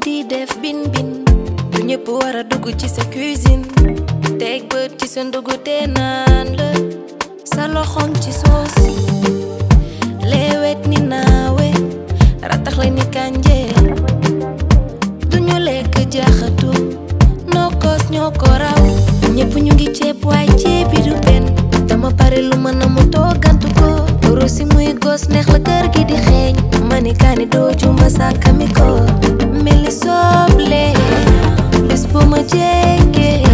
di def bin bin du ñëpp war a dugg ci sa cuisine teg bët ci sa ndugu te naan la sa loxoŋ ci soos leewet ni naawe ratax la ni kànje duñu lekk jaxatu nokkos ñoo ko raw ñëpp ñu ngi ceeb waay ceeb bi du benn dama pare lu mën a mu toogantu ko rosi muy gos neex la kër gi di xeeñ mani kaani dooju ma sàkkami ko mel ni soble bis bu ma jéggee